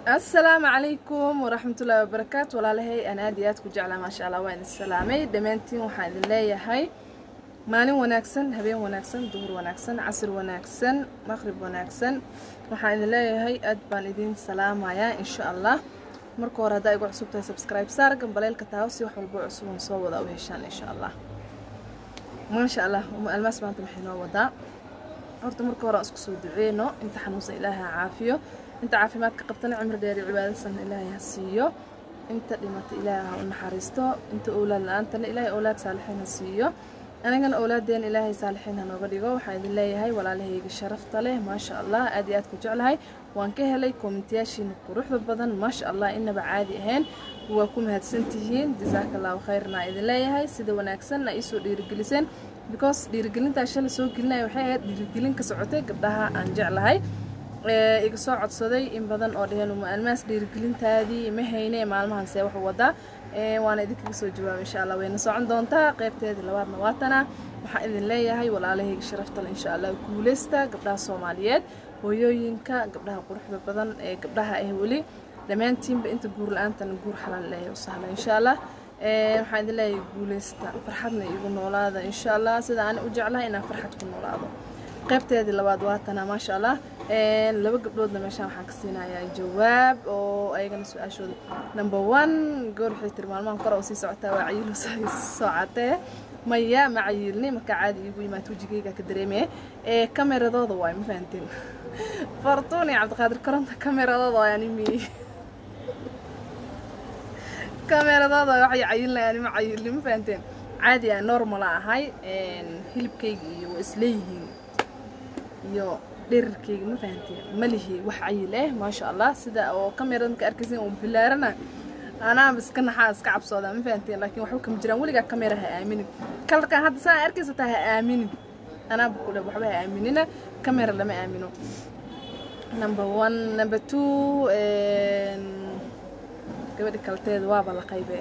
asalaamu calaykum waraxmatullaahi wabarakaatu walaalahay aan aad iyo aad ku jeclaa maasha allah waan is salaamay dhammaantiin waxaan idin leeyahay maalin wanaagsan habeen wanaagsan duhur wanaagsan casir wanaagsan maqrib wanaagsan waxaan idin leeyahay aad baan idin salaamayaa insha allah marka hore haddaa igu cusub tahay subscribe saar gambaleelka taawo si wax walbo cusuban soo wada u heshaan insha allah maasha allah uma almaas maanta maxay noo wadaa horta marka hore aan isku soo duceyno inta xanuunsan ilaahay ha caafiyo inta caafimaadka qabtana cimri dheer iyo cibaadasan ilaahay ha siiyo inta dhimata ilaahay ha u naxariisto inta owlaad la-aantana ilaahay owlaad saalixiin ha siiyo anigana owlaadeena ilaahay saalixiin ha nooga dhigo waxaan idin leeyahay walaalahayga sharafta leh maasha allah aad iyo aad ku jeclahay waan ka helay koomentiyaashiina quruxda badan maasha allah inaba caadi ahayn waa ku mahadsantihiin jasaaka allahu khayrna idin leeyahay sida wanaagsanna iisoo dhiirigeliseen because dhiirigelintaa shala soo gelinaya waxay ahayd dhiirigelin ka socotay gabdhaha aan jeclahay iga soo codsaday in badan oo dheheen uma almaas dhiirigelintaadii ma hayne maalmahan see waxu wadaa waana idinkaga soo jawaaba insha allah wayna socon doontaa qaybteedii labaadna waatana waxaan idin leeyahay walaalahayga sharaftale insha allah guuleysta gabdhaha soomaaliyeed hooyooyinka gabdhaha quruxda badan ee gabdhaha ah weli dhammaantiinba inta guur la-aantana guur xalaal leeyahay u sahla insha allah waxaan idin leeyahay guuleysta farxadna igu noolaada insha allah sida aan u jeclahay inaan farxad ku noolaado qaybteedii labaad waatana maasha allah laba gabdhoodna meeshaan waxaan ka siinayaa jawaab oo ayagana su-aashooda number one goor waxay tiri maalmahan kore oo sii socotaa waa cayiilo soo catee maya ma cayiilni markaa caadi iigu yimaad wejigayga ka dareemaya ee kameradooda waay ma fahanteen fartuun iyo cabdiqaadir koronta kameradooda waay animi kameradooda waxay cayilinayaan ma cayiilni ma fahanteen caadi aan normala ahay hilibkayga iyo waa isleeyihiin iyo dherarkeyga ma fahanteen malihi wax cayil eh maasha allah sida oo kamerada marka arkaysin uu bilaarana anaaba iska naxaa iska cabsoodaa ma fahanteen laakiin waxba kama jiraan weligaa kamera ha aaminin kalarkan hadda saa arkaysa taa ha aaminin anaaba kule waxba ha aaminina kamera lama aamino number one number two gabadhi kalteeda waaba la qaybe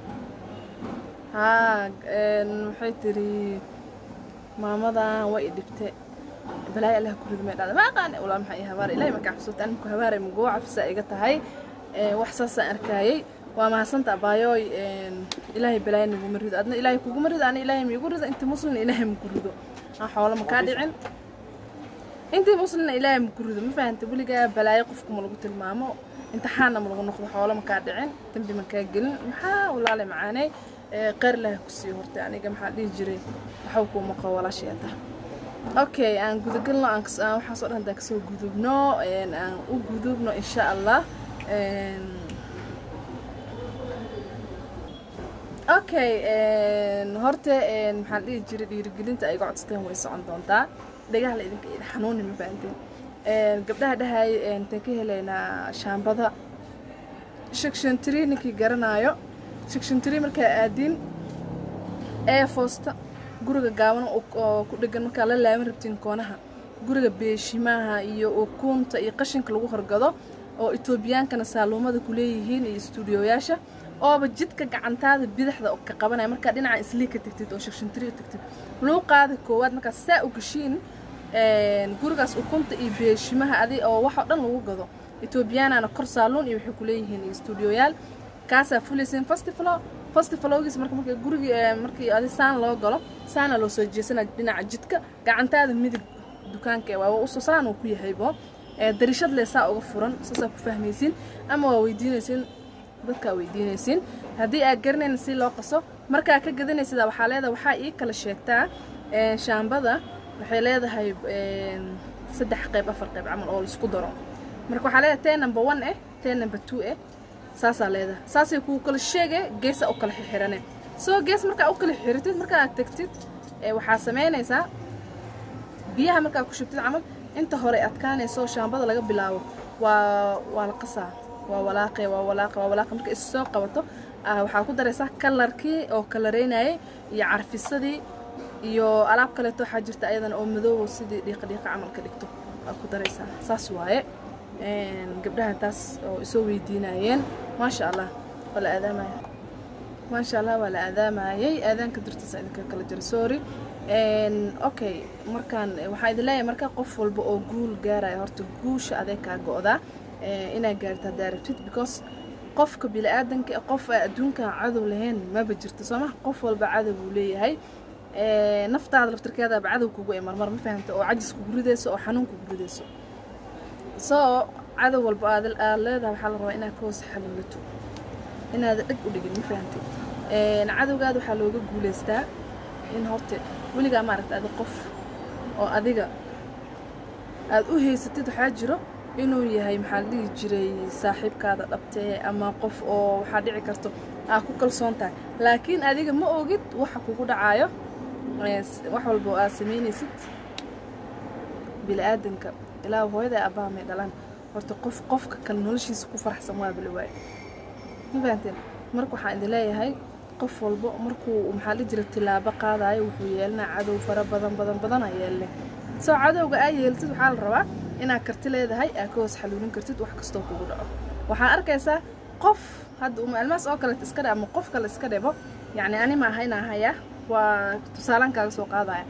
haa waxay tiri maamadan waa i dhibte balaayo allah ku ridmay dhada ma aqaan walaa maxay habaar ilaahay markaa xusuuta anku habaaray magoo cafisa iga tahay wax saasaan arkaayay waa mahadsanta abaayooy ilaahay balaayo naguma rido adna ilaahay kuguma rido ana ilaahay miigu rido intii muslina ilaahay maku rido aan xoolo makaa dhicin intii muslina ilaahay maku rido ma fahanta weligaa balaayo qofku ma lagu tilmaamo imtixaanna ma lagu noqdo xoolo makaa dhicin dambi makaa gelin maxaa walaale macaaney qeyr ilahay ku sii hortay aniga maxaa dhihi jiray waxaw kuuma qabo walaasheeta okay aan gudagalno aan waxaasoo dhan hadaan kasoo gudubno aan u gudubno insha allah okay horta maxaan dhihi jiray dhiirigelinta ay iga codsateen way socon doontaa dhagaha la idinka xanuuni ma fahanteen gabdhaha dhahay intaan ka helaynaa shaambada shakshantiri ninkii garanaayo shakshantiri markaa aadin ee foosta guriga gaaban oo ku dhegan markaa la laaban rabtiin koonaha guriga beeshimaha iyo ukunta iyo qashinka lagu horgado oo etoobiyaankana saaluumada ku leeyihiin iyo istuudiyoyaasha ooba jidka gacantaada bidaxda ka qabanaya markaa dhinaca islii ka tagtid oo shakshantiri u tagtid luuqaada koowaad markaa saa u gashiin gurigaas ukunta iyo beeshimaha adi oo waxoo dhan lagu gado etoobiyaanana kor saaluun iyo waxay ku leeyihiin iyo istuudiyoyaal kaasaa fulaysiin festivalo festivalogiis marka marka gurigi markii adi saan loo galo saana loo soo jeesana dhinaca jidka gacantaada midig dukaanka waa uso saan uu ku yahaybo darishad le saa uga furan saasaa ku fahmaysiin ama waa weydiinaysiin dadkaa weydiinaysiin haddii aad garanayna si loo qaso markaa ka gadanaysidaa waxaa leedahay waxaa ii kala sheegtaa shaambada waxay leedahay saddex qayb afar qayb camal oo laisku daro marka waxaa leedahay tee number one eh tee number two eh saasaa leedahay saasay kuu kala sheege geesa u kala xirxirane soo gees markaa u kala xiritid markaa aad tegtid waxaa samaynaysaa biyaha markaa ku shubtid camal inta hore adkaanayso shaambada laga bilaabo waa waa la qasaa waa walaaqe waa walaaqe waa walaaqe marka is soo qabato waxaa ku daraysaa kalarkii oo kalareynayay iyo carfisadii iyo alaab kaleeto waxaa jirta ayadana oo madoobo sidii dhiiqa dhiiqa camal ka dhigto waa ku daraysaa saas waaye gabdhaha taas oo isoo weydiinayeen maasha allah waa la aadaamaya maasha allah waa la aadaamayay aadaanka dartiisa idinka kala jira sorry okay markaan waxaa idin leeyahay marka qof walba oo guul gaaraya horta guusha adeeg kaa go-daa inaad gaarto haddaa rabtid because qofka bili-aadanka qof aa adduunkan cadow lahayn maba jirto soo maha qof walba cadow buu leeyahay naftaada laftirkeedaaba cadow kugu e marmar ma fahamta oo cajis kugu ridayso oo xanuun kugu ridayso soo cadow walba aad leedahay waxaa la rabaa inaad ka hoos xaluulato inaada dheg u dhigin ma fahamtay cadowgaada waxaa looga guulaystaa in horta weligaa maaragta adi qof oo adiga aad u haysatid waxaa jiro inuu yahay maxaa la dhihi jiray saaxiibkaada dhabtee ama qof oo waxaa dhici karto aa ku kalsoon tahay laakiin adiga ma ogid waxa kugu dhacaayo wax walba aad samaynaysid bili-aadanka ilaa hooyada abbaha may dhalaan horta qof qofka kale noloshiisa ku faraxsan waaba la waayo ma fahanteen marka waxaan idin leeyahay qof walbo markuu maxaa la jira tilaabo qaadayo wuxuu yeelanaa cadow fara badan badan badana yeelle soo cadowga aa yeeltid waxaa la rabaa inaad karti leedahay aad ka hoos xaluulin kartid wax kastoo kugu dhaco waxaa arkaysaa qof hadda umaalmaas oo kaleet iska dhe ama qof kale iska dhebo yacni ani ma aha inaa haya waa tusaalaan kaaga soo qaadaya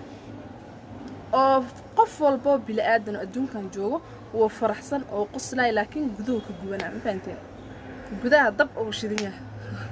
oo qof walboo bili-aadan oo adduunkan joogo wuu faraxsan oo qoslaya laakiin guduhu ka gubanaa ma fahanteen gudaha dab oo shidan yahay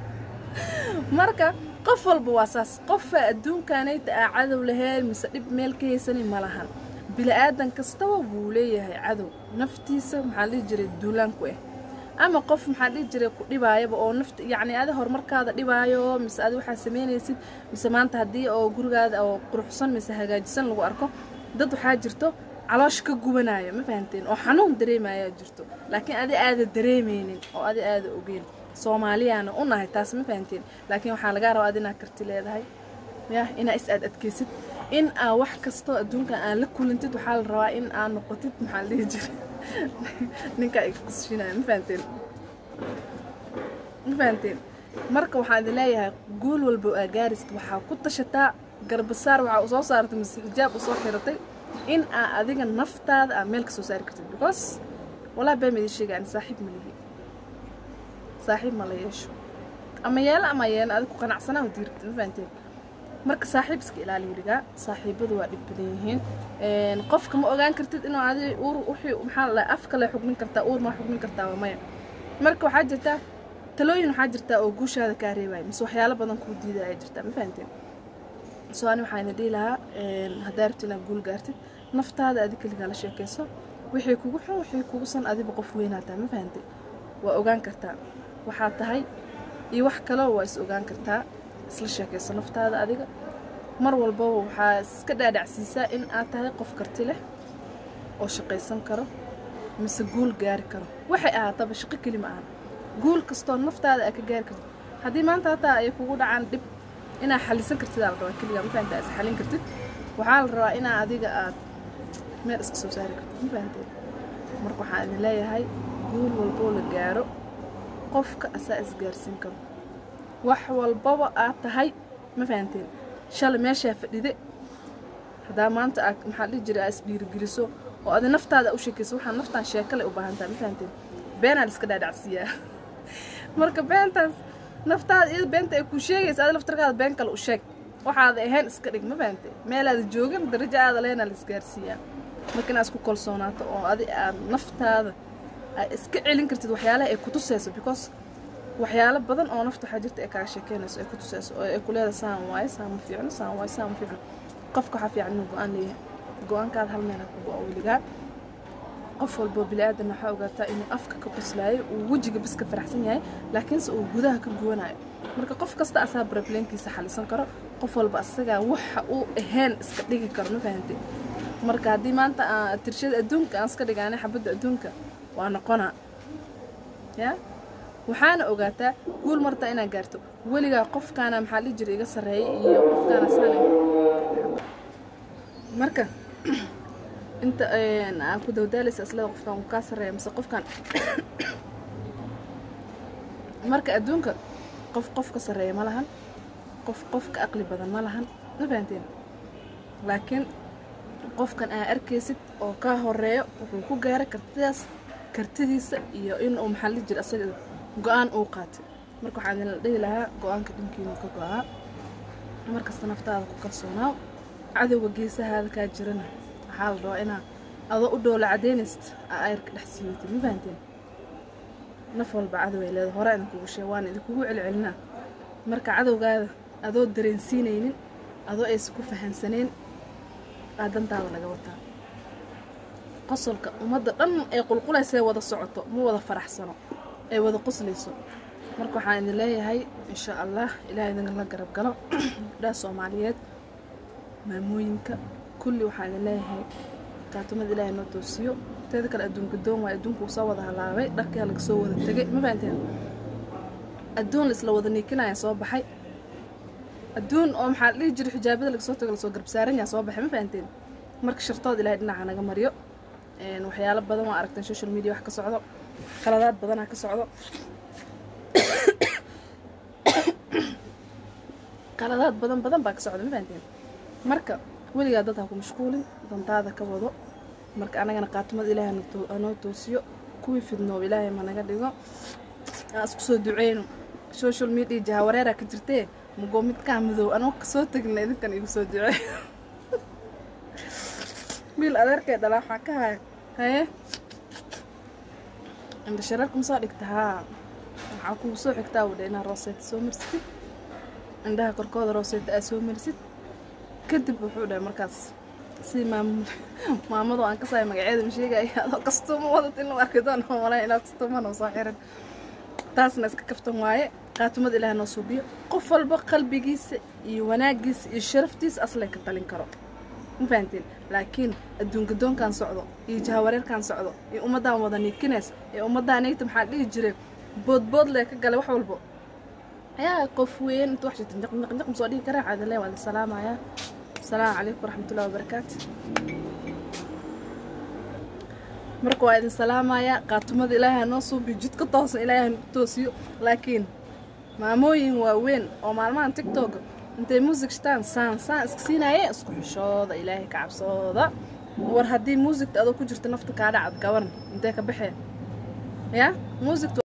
marka qof walba waa saas qofa adduunkanayta aa cadow lahayn mise dhib meel ka haysani ma lahan bili-aadan kastaba wuu leeyahay cadow naftiisa maxaa dhihi jiray duulaanku ah ama qof maxaa dhihi jiray ku dhibaayaba oo nafta yacni adi horumarkaada dhibaayo mise adi waxaa samaynaysid mise maanta haddii oo gurigaada oo quruxsan mise hagaajisan lagu arko dad waxaa jirto caloosh ka gubanaayo ma fahanteen oo xanuun dareemayaa jirto laakiin adi aada dareemaynin oo adi aada ogeyn soomaaliyaana u nahay taas ma fahanteen laakiin waxaa lagaa rabaa ad inaad karti leedahay ya inaa is aad adkaysid in aa wax kastoo adduunkan aan la kulantid waxaa la rabaa in aa noqotid maxaa la dhihi jiray ninkaa iga qusfinaya ma fahanteen ma fahanteen marka waxaan idin leeyahay guul walba aa gaarisid waxaa ku tashataa garbasaar waxaa usoo saaratay mise xijaab usoo xiratay in aa adiga naftaada aa meel ka soo saari kartid because walaa baa midi sheega ani saaxiib ma lihi saaxiib ma la yeesho ama yeelo ama yeelo adig ku qanacsanaa oo diirtid ma fahanteen marka saaxiib iska ilaali weligaa saaxiibadu waa dhib badan yihiin qofka ma ogaan kartid inuu adi uur wixii maxaa la afka le xugmin kartaa uur ma xugmin kartaa waa maya marka waxaa jirtaa talooyin waxaa jirtaa oo guushaada kaa reebaya mise waxyaalo badan kuu diidaya jirtaa ma fahanteen soo ani waxaa ina dhihi lahaa haddaa rabti inaad guul gaartid naftaada adi keligaa la sheekayso wixii kugu xun wixii kugu san adiba qof weynaataa ma fahantay waa ogaan kartaa waxaa tahay iyo wax kaloo waa is ogaan kartaa isla sheekayso naftaada adiga mar walbaba waxaa iska dhaadhacsiisaa in aad tahay qof karti leh oo shaqaysan karo mise guul gaari karo waxay ahaataba shaqo keli ma aha guul kastoo naftaada aad ka gaari kartid haddii maanta hataa ay kugu dhacaan dhib inaad xalisan kartid aa la rabaa keligaa ma fahantaa is xalin kartid waxaa la rabaa inaa adiga aad meel iska soo saari kartid ma fahanteen marka waxaan idin leeyahay guul walboo la gaaro qofka asaa isgaarsiin karo wax walbaba aad tahay ma fahanteen shalay meeshaa fadhide haddaa maanta aad maxaa dhihi jira aa isdhiirigeliso oo adi naftaada u sheekayso waxaa naftaan sheekale u baahan tahay ma fahanteen beenaa la iska dhaadhacsiiyaa marka beentaas naftaada iyada beenta ay kuu sheegaysa adi laftarkaada been kale u sheeg waxaada ahayn iska dhig ma fahantay meelaada joogin darajo aada leenaa la isgaarsiiyaa marka inaad isku kalsoonaato oo adi aad naftaada aad iska celin kartid waxyaalaha ay ku tusayso because waxyaalo badan oo nafta waxaa jirta ay kaaga sheekeynayso ay ku tusayso oo ay ku leedahay saan waaye saan ma fiicno saan waaye saan ma fiicno qofka waxaa fiican inuu go-aan leeyahay go-aankaada hal meel ha ku go-o weligaa qof walboo bili-aadan waxaa ogaataa inuu afka ka qoslaayo uu wejiga bas ka faraxsan yahay laakiinse uu gudaha ka guwanayo marka qof kasta asaa broblemkiisa xalisan karo qof walba asagaa waxa uu ahayn iska dhigi karo ma fahantay marka haddii maanta aan tirshada adduunka aan iska dhigaanay xabadda adduunka waa noqonaa ya waxaana ogaataa guul martaa inaad gaarto weligaa qofkaana maxaa dhihi jira iga sarreeyay iyo qofkaana saana marka inta aan ku dawdaalaysa islada qofkan uu kaa sarreeya mise qofkan marka adduunka qof qof ka sarreeya ma lahan qof qof ka aqli badan ma lahan ma fahanteen laakiin qofkan aa arkaysid oo kaa horeeyo wuxuu ku gaaray kartidaas kartidiisa iyo inuu maxaa la jira asaga go-aan uu qaatay marka waxaan idin dhihi lahaa go-aanka dhankiinu ka go-aa markasta naftaada ku kalsoonaaw cadowga geesahaada kaa jirana waxaa la rabaa inaa adoo u dhoola cadaynaysid aa ayrka dhex siiwatid ma fahanteen naf walba cadow ay leedahay hore idinkugu sheeg waan idinkugu celcelinaa marka cadowgaada adoo dareensiinaynin adoo aysan ku fahansaneen aa dantaada laga wataa qosolka ummadda dhan ay qulqulaysae wada socoto ma wada faraxsano ay wada qoslayso marka waxaan idin leeyahay insha allah ilaah idinla garab galo gabdhaha soomaaliyeed maamooyinka kulli waxaan idin leeyahay kaatumada ilaahay noo toosiyo teeda kale adduunka doon waay adduunka uu soo wada halaabay dharkaa laga soo wada tegay ma fahanteen adduun isla wada niikinaya soo baxay adduun oo maxaa la dhihi jiray xijaabada laga soo tago lasoo garbsaaranyaa soo baxay ma fahanteen marka shartood ilaahay dhinaca naga mariyo waxyaalo badan waa aragteen social media wax ka socdo qaladaad badanaa ka socdo qaladaad badan badan baa ka socda ma fahanteen marka weligaa dad ha ku mashquulin dantaada ka wado marka anagana qaatumada ilaahay hanoo toosiyo kuwii fidnoob ilaahay ma naga dhigo aan isku soo duceyno social media jahawareera ka jirtee magoo midkaa madow anoo kasoo tegna idinkan igu soo ducey wiil adeerkay dhalaa waxaa ka haya haye indha shareerka ma soo dhigta haa waxaa kugu soo xigtaa wudha inaa rooseeta soo marsatid indhaha korkooda rooseeta aa soo marisid kadib wuxuu dhahay markaas si maam maamado aan kasaay magaceeda ma sheegaya adoo kastuuma wadad in lagu arki doon oo malay inaa kastuumanoo soo xiran taasna iska kaftan waaye qaatumada ilaah noo suubiyo qof walba qalbigiisa iyo wanaagiisa iyo sharaftiisa aslay ka talin karo ma fahanteen laakiin adduunka doonkan socdo iyo jahawareerkan socdo iyo ummaddaan wada niikinays ee ummaddaan nayta maxaa dhihi jiray boodbood lee ka galay wax walbo ayaa qof weyn inta wax jirta njaq njaq njaq masoo dhihi karaa caadale waa la salaamayaa asalaamu calaykum waraxmatullahi wabarakaatu marka waa idin salaamayaa qaatumada ilaahay noo suubiyo jidka toosan ilaahay nagu toosiyo laakiin maamooyin waaweyn oo maalmahan tiktok intay muusig shitaan saan saan iska siinaye isku xishooda ilaahay ka cabsooda war haddii muusigta adoo ku jirta nafta kaa dhacad gaban intee ka baxeen ya muusigta